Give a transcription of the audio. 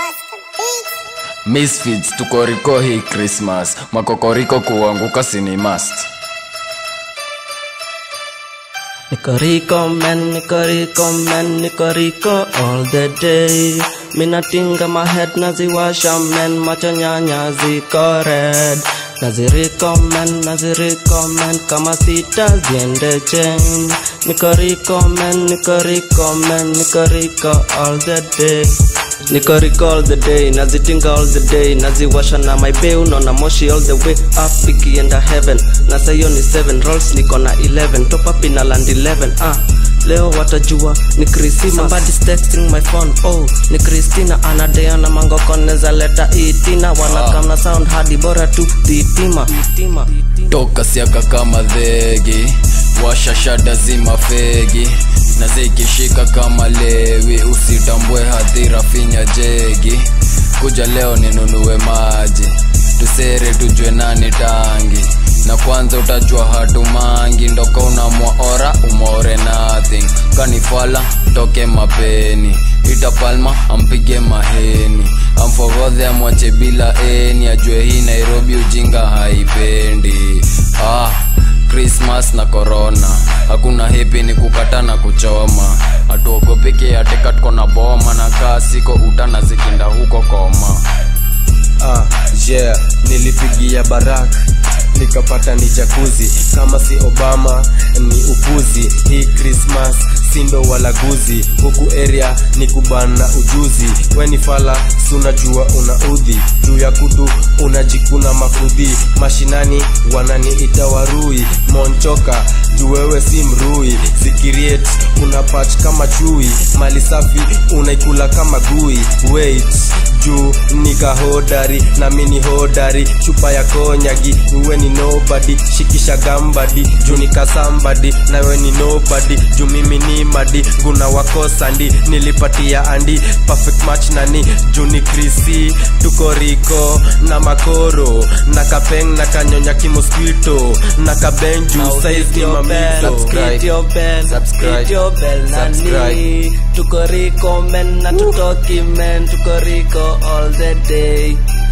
Misfits tukoriko hii Christmas, makokoriko kuanguka sini must. Nikoriko man, nikoriko man, nikoriko all the day. Minatinga my head naziwasha man, macho nyanya ziko red. Naziriko man, naziriko man, kama sita ziende chain. Nikoriko man, nikoriko man, nikoriko all the day. Nikoriko all the day, nazitinga all the day, naziwasha na my bay, unaona moshi all the way up ikienda heaven. Na sayo ni 7 rolls, niko na 11, top up ina land 11, ah. Leo watajua ni Christmas. Somebody's texting my phone. Oh, ni Christina anadea na mango koneza leta itina wanakam na sound hadi bora tu titima. Titima. Toka siaka kama dhegi, washa shada zima fegi, na zikishika kama lewi, usitambue hadhira finya jegi. Kuja leo ninunue maji, tusere tujue nani tangi na kwanza utajua hatumangi ndoko unamwaora umore nothing kanifala toke mapeni ita palma ampige maheni amfogodhe amwache bila eni ajue hii nairobi ujinga haipendi ah krismas na korona hakuna hepi ni kukata na kuchoma hatuogopiki atika tuko na boma na kaa siko utana zikinda huko koma ah, yeah nilipigia barak nikapata ni jakuzi kama si obama ni upuzi hii krismas sindo walaguzi huku area ni kubana ujuzi weni fala sunajua una udhi juu ya kudu unajikuna mafudhi mashinani wananiita warui monchoka juu wewe si mrui zikiriet una pach kama chui mali safi unaikula kama gui wait juu nikahodari na mini hodari chupa ya konyagi uwe ni nobody shikisha gambadi juu nikasambadi nawe ni nobody juu mimi ni madi nguna wakosandi nilipatia andi perfect match nani juu ni krisi tuko riko na makoro na kapeng na kanyonya kimoskito na kabenju Now size hit ni your bell, mamito hit your bell, Subscribe. hit your bell, nani. Subscribe. Tuko riko men na tutoki men, tuko riko all the day.